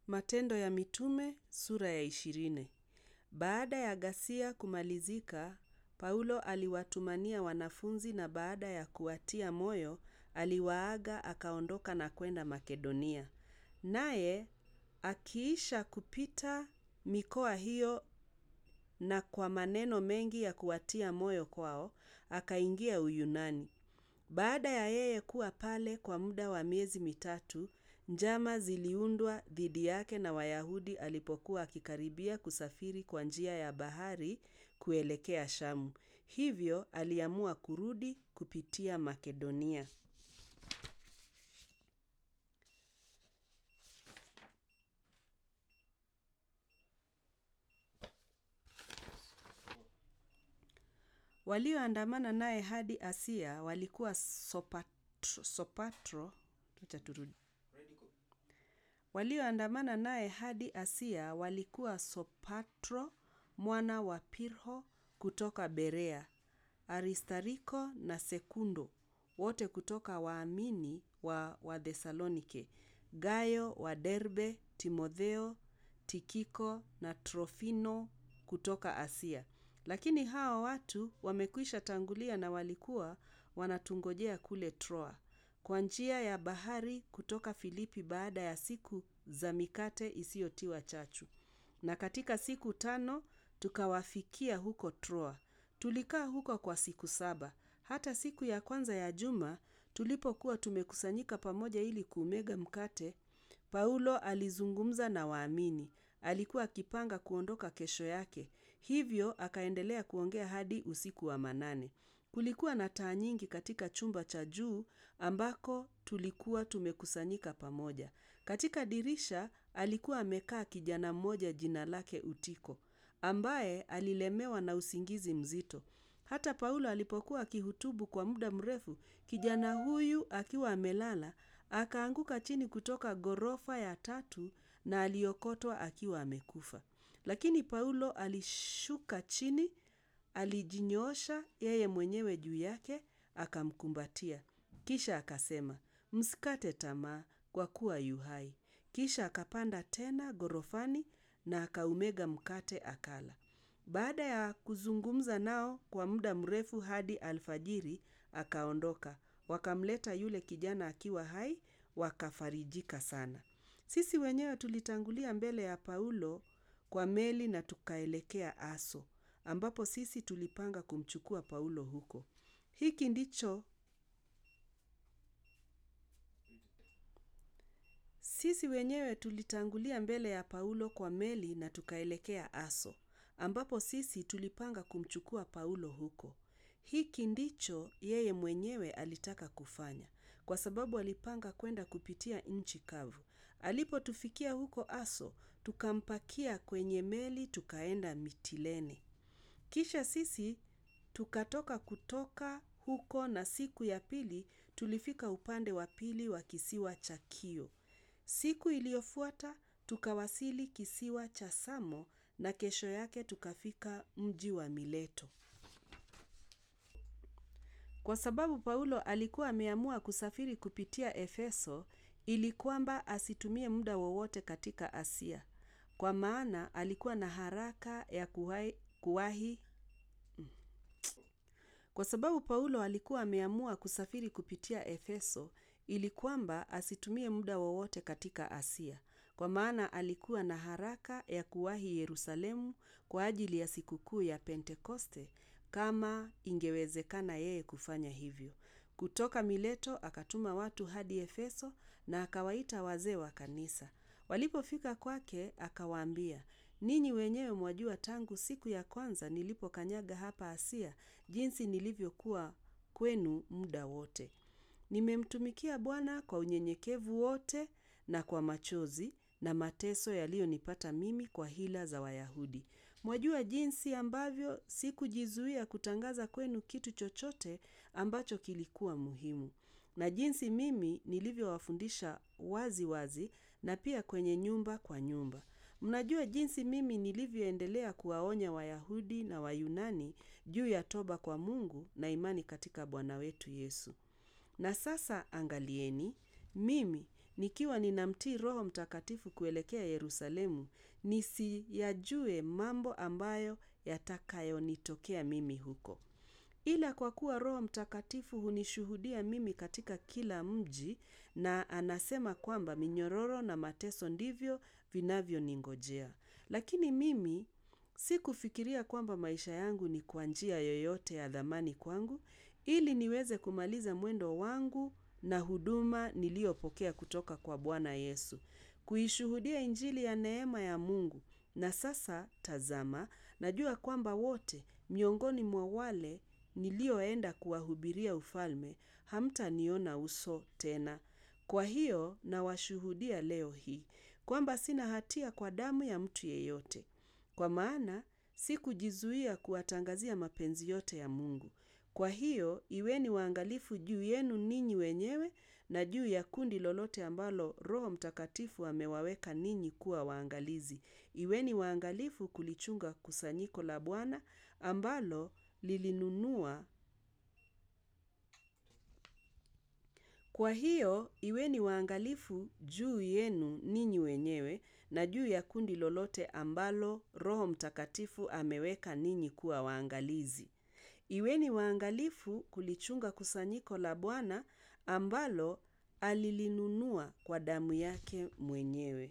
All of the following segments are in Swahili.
Matendo ya Mitume sura ya ishirini. Baada ya ghasia kumalizika, Paulo aliwatumania wanafunzi na baada ya kuwatia moyo, aliwaaga akaondoka na kwenda Makedonia. Naye akiisha kupita mikoa hiyo na kwa maneno mengi ya kuwatia moyo kwao, akaingia Uyunani. Baada ya yeye kuwa pale kwa muda wa miezi mitatu, njama ziliundwa dhidi yake na Wayahudi alipokuwa akikaribia kusafiri kwa njia ya bahari kuelekea Shamu. Hivyo aliamua kurudi kupitia Makedonia. Walioandamana naye hadi Asia walikuwa Sopatro, Sopatro, acha turudi. Walioandamana naye hadi Asia walikuwa Sopatro mwana wa Pirho kutoka Berea, Aristariko na Sekundo wote kutoka waamini wa Wathesalonike, Gayo wa Derbe, Timotheo, Tikiko na Trofimo kutoka Asia. Lakini hawa watu wamekwisha tangulia na walikuwa wanatungojea kule Troa kwa njia ya bahari kutoka Filipi baada ya siku za mikate isiyotiwa chachu. Na katika siku tano tukawafikia huko Troa. Tulikaa huko kwa siku saba. Hata siku ya kwanza ya juma tulipokuwa tumekusanyika pamoja ili kuumega mkate, Paulo alizungumza na waamini. Alikuwa akipanga kuondoka kesho yake. Hivyo akaendelea kuongea hadi usiku wa manane. Kulikuwa na taa nyingi katika chumba cha juu ambako tulikuwa tumekusanyika pamoja. Katika dirisha alikuwa amekaa kijana mmoja jina lake Utiko, ambaye alilemewa na usingizi mzito. Hata Paulo alipokuwa akihutubu kwa muda mrefu, kijana huyu akiwa amelala, akaanguka chini kutoka ghorofa ya tatu na aliokotwa akiwa amekufa. Lakini Paulo alishuka chini, alijinyoosha yeye mwenyewe juu yake, akamkumbatia. Kisha akasema, msikate tamaa kwa kuwa yu hai. Kisha akapanda tena ghorofani na akaumega mkate akala. Baada ya kuzungumza nao kwa muda mrefu hadi alfajiri, akaondoka. Wakamleta yule kijana akiwa hai, wakafarijika sana. Sisi wenyewe tulitangulia mbele ya Paulo kwa meli na tukaelekea Aso, ambapo sisi tulipanga kumchukua Paulo huko. Hiki ndicho sisi wenyewe tulitangulia mbele ya Paulo kwa meli na tukaelekea Aso, ambapo sisi tulipanga kumchukua Paulo huko. Hiki ndicho yeye mwenyewe alitaka kufanya, kwa sababu alipanga kwenda kupitia nchi kavu. Alipotufikia huko Aso, tukampakia kwenye meli tukaenda Mitilene. Kisha sisi tukatoka kutoka huko na siku ya pili tulifika upande wa pili wa kisiwa cha Kio. Siku iliyofuata tukawasili kisiwa cha Samo na kesho yake tukafika mji wa Mileto. Kwa sababu Paulo alikuwa ameamua kusafiri kupitia Efeso ili kwamba asitumie muda wowote katika Asia. Kwa maana alikuwa na haraka ya kuwahi, kuwahi Kwa sababu Paulo alikuwa ameamua kusafiri kupitia Efeso ili kwamba asitumie muda wowote katika Asia. Kwa maana alikuwa na haraka ya kuwahi Yerusalemu kwa ajili ya sikukuu ya Pentekoste kama ingewezekana yeye kufanya hivyo. Kutoka Mileto akatuma watu hadi Efeso na akawaita wazee wa kanisa. Walipofika kwake akawaambia, ninyi wenyewe mwajua tangu siku ya kwanza nilipokanyaga hapa Asia, jinsi nilivyokuwa kwenu muda wote. Nimemtumikia Bwana kwa unyenyekevu wote na kwa machozi na mateso yaliyonipata mimi kwa hila za Wayahudi. Mwajua jinsi ambavyo sikujizuia kutangaza kwenu kitu chochote ambacho kilikuwa muhimu. Na jinsi mimi nilivyowafundisha wazi wazi na pia kwenye nyumba kwa nyumba. Mnajua jinsi mimi nilivyoendelea kuwaonya Wayahudi na Wayunani juu ya toba kwa Mungu na imani katika Bwana wetu Yesu. Na sasa angalieni, mimi nikiwa ninamtii Roho Mtakatifu kuelekea Yerusalemu, nisiyajue mambo ambayo yatakayonitokea mimi huko. Ila kwa kuwa Roho Mtakatifu hunishuhudia mimi katika kila mji, na anasema kwamba minyororo na mateso ndivyo vinavyoningojea. Lakini mimi sikufikiria kwamba maisha yangu ni kwa njia yoyote ya dhamani kwangu, ili niweze kumaliza mwendo wangu na huduma niliyopokea kutoka kwa Bwana Yesu. Kuishuhudia injili ya neema ya Mungu. Na sasa tazama, najua kwamba wote miongoni mwa wale nilioenda kuwahubiria ufalme, hamtaniona uso tena. Kwa hiyo nawashuhudia leo hii, kwamba sina hatia kwa damu ya mtu yeyote. Kwa maana, sikujizuia kuwatangazia mapenzi yote ya Mungu. Kwa hiyo, iweni waangalifu juu yenu ninyi wenyewe na juu ya kundi lolote ambalo Roho Mtakatifu amewaweka ninyi kuwa waangalizi. Iweni waangalifu kulichunga kusanyiko la Bwana ambalo lilinunua. Kwa hiyo, iweni waangalifu juu yenu ninyi wenyewe na juu ya kundi lolote ambalo Roho Mtakatifu ameweka ninyi kuwa waangalizi. Iweni waangalifu kulichunga kusanyiko la Bwana ambalo alilinunua kwa damu yake mwenyewe.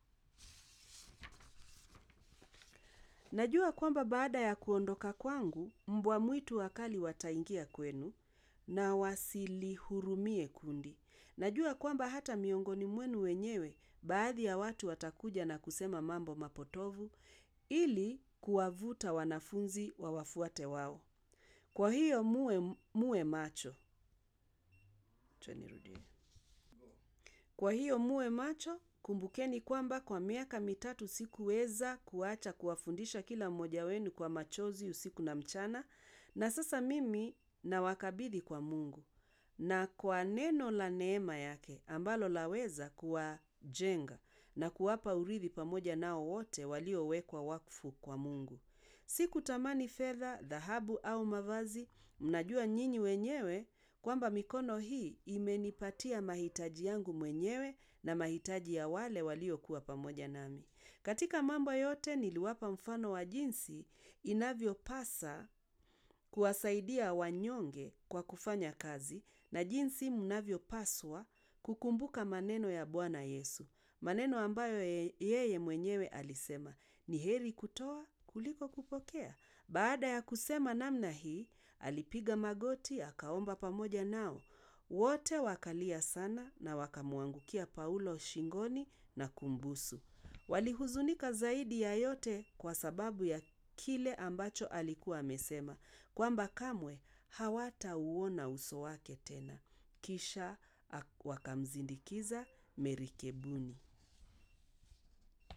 Najua kwamba baada ya kuondoka kwangu, mbwa mwitu wakali wataingia kwenu na wasilihurumie kundi. Najua kwamba hata miongoni mwenu wenyewe, baadhi ya watu watakuja na kusema mambo mapotovu, ili kuwavuta wanafunzi wawafuate wao. Kwa hiyo muwe macho. Kwa hiyo muwe macho, kumbukeni kwamba kwa miaka mitatu sikuweza kuacha kuwafundisha kila mmoja wenu kwa machozi usiku na mchana, na sasa mimi nawakabidhi kwa Mungu. Na kwa neno la neema yake, ambalo laweza kuwajenga na kuwapa urithi pamoja nao wote waliowekwa wakfu kwa Mungu. Sikutamani fedha, dhahabu au mavazi, mnajua nyinyi wenyewe kwamba mikono hii imenipatia mahitaji yangu mwenyewe na mahitaji ya wale waliokuwa pamoja nami. Katika mambo yote niliwapa mfano wa jinsi inavyopasa kuwasaidia wanyonge kwa kufanya kazi na jinsi mnavyopaswa kukumbuka maneno ya Bwana Yesu. Maneno ambayo yeye mwenyewe alisema, ni heri kutoa kuliko kupokea. Baada ya kusema namna hii, alipiga magoti, akaomba pamoja nao. Wote wakalia sana na wakamwangukia Paulo shingoni na kumbusu. Walihuzunika zaidi ya yote kwa sababu ya kile ambacho alikuwa amesema, kwamba kamwe hawatauona uso wake tena. Kisha wakamzindikiza merikebuni.